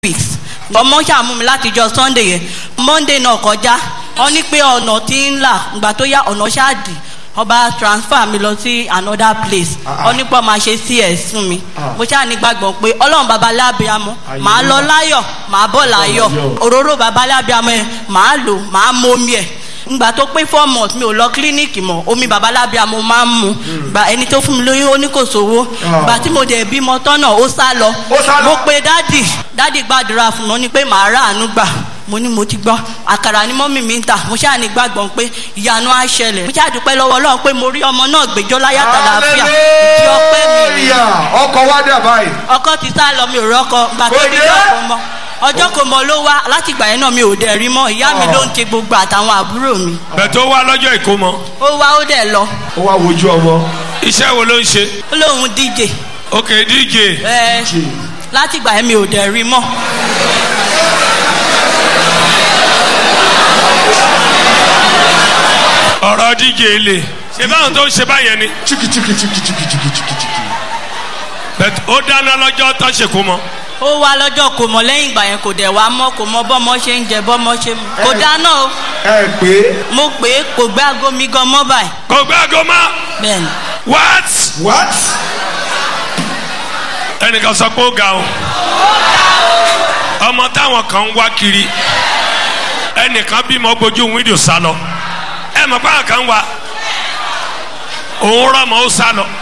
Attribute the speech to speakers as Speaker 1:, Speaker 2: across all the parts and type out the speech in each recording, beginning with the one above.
Speaker 1: weeks ọmọ ṣàmú mi látijọ́ sunday yẹn monday náà kọjá wọ́n ní pé ọ̀nà tí ń là ìgbà tó yá ọ̀nà ṣáàdì ọba transfer mi lọ sí another place wọ́n ní pé ọmọ ṣe cs fún mi mo ṣáà ní gbàgbọ́ pé ọlọ́run baba lábíàmọ́ màá lọ láyọ̀ màá bọ̀ láyọ̀ òróró baba lábíàmọ́ yẹn màá lò màá mú omi ẹ̀ ngbà tó pé four months mi ò lọ kílíníìkì mọ omi babalábíà mo máa ń mu gba ẹni tó fún mi lóyún ó ní kò sówó gbà tí mo dẹ̀ bímọ tọ́nà ó sá lọ mo pe dádì dádì gbàdúrà fún mi ó ní pé màá rà àánú gbà mo ní mo ti gbọ́ àkàrà ni mọ́mì mi ń tà mo ṣáà ní gbàgbọ́n pé ìyanu á ṣẹlẹ̀ mo ṣáà dúpẹ́ lọ́wọ́ ọlọ́run pé mo rí ọmọ náà gbẹjọ́ láyà tàlàáfíà ìdí ọpẹ́ mi rè
Speaker 2: ọkọ̀ wá dà báyìí.
Speaker 1: ọkọ ti sá lọ mi ò rọ́kọ gbà tó bí ọkọ mọ́ ọjọ́ kò mọ ló wá láti ìgbà yẹn náà mi ò dẹ̀ rí mọ́ ìyá mi ló ń ṣe gbogbo àtàwọn àbúrò mi.
Speaker 3: bẹ̀ tó wá lọ́jọ́ ìkómọ.
Speaker 1: ó wá ó dẹ̀ lọ.
Speaker 2: ó wá wojú ọmọ.
Speaker 3: iṣẹ́ wo ló ń ṣe.
Speaker 1: ó lóun díje.
Speaker 3: ok dj.
Speaker 1: ẹ láti ìgbà yẹn mi ò dẹ̀ rí mọ́.
Speaker 3: ọ̀rọ̀ dj lè ṣe báwọn tó ń ṣe báyẹn ni.
Speaker 2: chiki chiki chiki chiki chiki chiki chiki.
Speaker 3: bẹ̀ ó dáná lọ́jọ́ tó ṣe kó mọ.
Speaker 1: ó wá lọ́jọ́ kò mọ̀ lẹ́yìn ìgbà yẹn kò dẹ̀ wá mọ́ kò mọ bọ́mọ ṣe ń jẹ bọ́mọ ṣe mu kò dáná o.
Speaker 2: ẹ pé.
Speaker 1: mo pè é kò gbé aago mi gan mọ́ báyìí.
Speaker 3: kò gbé aago mọ́.
Speaker 1: bẹ́ẹ̀ni.
Speaker 3: what.
Speaker 2: what.
Speaker 3: ẹnìkan sọ pé ó ga o. ọmọ táwọn kan ń wá kiri ẹnìkan bímọ gbójú wíńdò sá lọ ẹ mọ̀ pé àwọn kan wá òun rọmọ ó sá lọ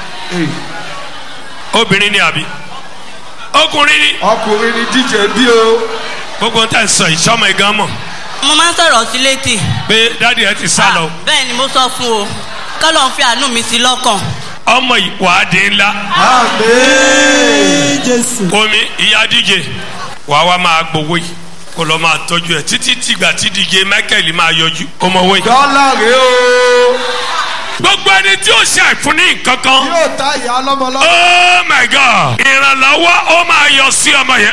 Speaker 3: obìnrin ni àbí ọkùnrin ni.
Speaker 2: ọkùnrin ni díje bí o.
Speaker 3: gbogbo nta sọ ìṣọmọ ìgan mọ.
Speaker 1: mo máa ń sọ̀rọ̀ sí létí.
Speaker 3: pé dáàdi ẹ ti sá lọ.
Speaker 1: bẹ́ẹ̀ ni mo sọ fún o kọ́lọ̀ ń fi àánú mi sí lọ́kàn.
Speaker 3: ọmọ ìwádìí ńlá.
Speaker 2: àmín.
Speaker 4: jésù.
Speaker 3: omi ìyá díje wàá wá máa gbowó yìí kó lọ máa tọ́jú ẹ̀ títí tìgbà tí díje michael máa yọjú kó mọ owó yìí.
Speaker 2: dọ́là rèé o.
Speaker 3: gbogbo ẹni tí ó ṣe àìfúnni nǹkan kan.
Speaker 2: yóò ta ìyá ọlọ́mọ lọ.
Speaker 3: oh my god ìrànlọ́wọ́ ó máa yọ sí ọmọ yẹn.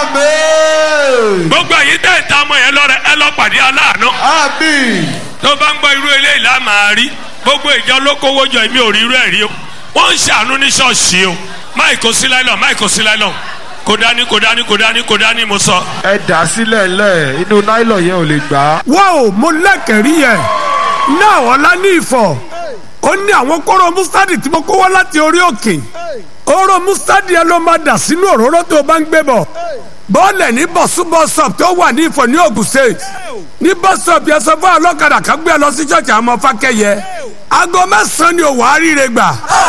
Speaker 2: àmín.
Speaker 3: gbogbo ẹ̀yin tẹ̀ ń ta ọmọ yẹn lọ́rẹ̀ ẹ lọ pàdé aláàánú.
Speaker 2: àmín.
Speaker 3: tó bá ń gbọ́ irú eléyìí la máa rí gbogbo ìjọ lókòwò jọ èmi ò rí irú ẹ̀ rí o wọ́n ń ṣàánú ní ṣọ́ọ̀ṣì o máì kò sí láìlọ́ máì kò sí láìlọ́ kò dání kò dání kò dání kò dání mo sọ.
Speaker 2: ẹ dà sílẹ̀ lẹ̀ inú náílọ̀ yẹn ò lè gbà á.
Speaker 4: wọ́n ò mo lẹ́kẹ̀rí yẹn náà ọ̀la ní ìfọ̀ ó ní àwọn kóró mustadi tí mo kó wá láti orí òkè oró mustadi yẹn ló máa dà sínú òróró tó o bá ń gbé bọ̀ bọ́ọ̀lẹ̀ ní bọ̀súbọ̀sọ̀p tó wà ní ìfọ̀ ní Ògùn state ní bọ́sọ̀p yẹn sọ fún ọlọ́kadà kan gbé ẹ lọ sí ṣọ́ọ̀ṣì àwọn ọmọ fákẹ́yẹ aago mẹ́sàn-án ni òwò àríire gbà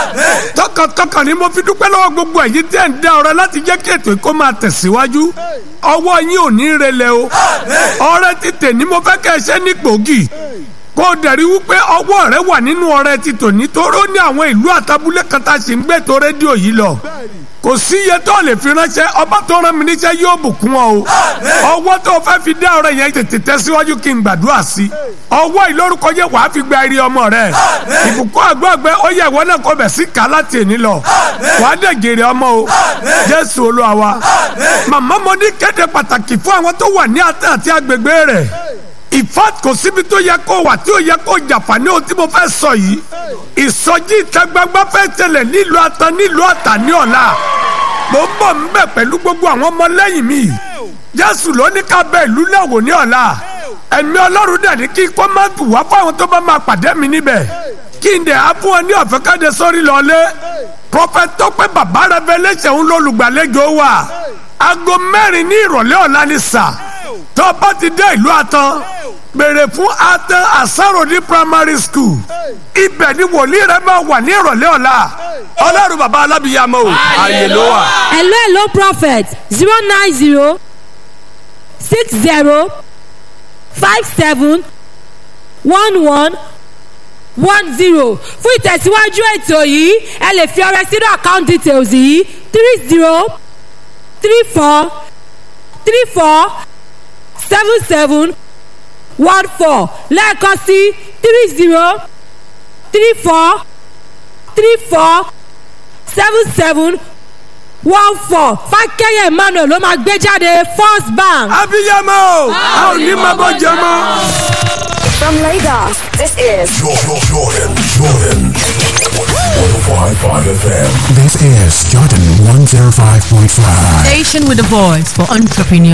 Speaker 4: tọkàntọkàn ni mo fi dúpẹ́ lọ́wọ́ gbogbo ẹ̀yin tẹ́ ń dá ọ̀rẹ́ láti jẹ́ kí ètò ìkó máa tẹ̀síwájú ọwọ́ yín ò ní relẹ̀ o ọ̀rẹ́ ti tè ní mo fẹ́ kẹ́ ẹ ṣe ní gbòógì kó o dẹ̀rí wípé ọwọ́ rẹ wà nínú ọ̀rẹ́ ti tò ní toró ní àwọn ìlú àtàbúlé kan tá a sì ń gbé tó rédíò yìí lọ kò sí iye tó lè fi ránṣẹ́ ọba tó rán mi níṣẹ́ yóò bùkún ọ o ọwọ́ tó fẹ́ fi dá ọ̀rẹ́ yẹn tètè tẹ̀síwájú kí n gbàdúrà sí ọwọ́ ìlórúkọ yẹ wàá fi gba eré ọmọ rẹ ìbùkún àgbọ̀gbẹ́ ó yẹ ìwọ náà kó bẹ̀ sí ká láti èní lọ wàá dẹ̀ gèrè ọmọ o jésù olúwa wa màmá mo ní kéde pàtàkì fún àwọn tó wà ní àtẹ àti agbègbè rẹ̀ ìfat kò síbi tó yẹ kó wà tí ó yẹ kó jàpá ní ohun tí mo fẹ́ sọ yìí ìsọjí ìta gbangba fẹ́ tẹ̀lẹ̀ nílùú ata nílùú àtà ní ọ̀la mo ń bọ̀ ń bẹ̀ pẹ̀lú gbogbo àwọn ọmọlẹ́yìn mi jésù ló ní ká bẹ ìlú náà wò ní ọ̀la ẹ̀mí ọlọ́run dẹ̀ ní kí kó má tù wá fáwọn tó bá máa pàdé mi níbẹ̀ kí n dẹ̀ á fún ọ ní ọ̀fẹ́ káde sórí lọ́lé prọfẹtọ pé bàbá revelation ń lọ́lùgbàlejò wa aago mẹ́rin ní ìrọ̀lẹ́ ọ̀la ni sà tó bá ti dé ìlú àtàn béèrè fún atan asarodi primary school ibẹ̀ ni wòlíì rẹ máa wà ní ìrọ̀lẹ́ ọ̀la ọlọ́run bàbá alábìyàmọ́ o àyè ló wà.
Speaker 5: hello hello prophet zero nine zero six zero five seven one one one zero fún ìtẹ̀síwájú ètò yìí ẹ lè fi ọrẹ sínú account details yìí three zero three four three four seven seven one four lẹ́ẹ̀kan sí three zero three four three four seven seven one four fákẹ́yẹ̀ emmanuel ló máa gbé jáde first bank.
Speaker 4: abiyamọ a ò ní máa bọ́ jẹ mọ́.
Speaker 6: From Lagos, this is
Speaker 7: Jordan, Jordan, Jordan.
Speaker 6: 105.5 FM. This is Jordan 105.5.
Speaker 7: Station with a voice for entrepreneurs.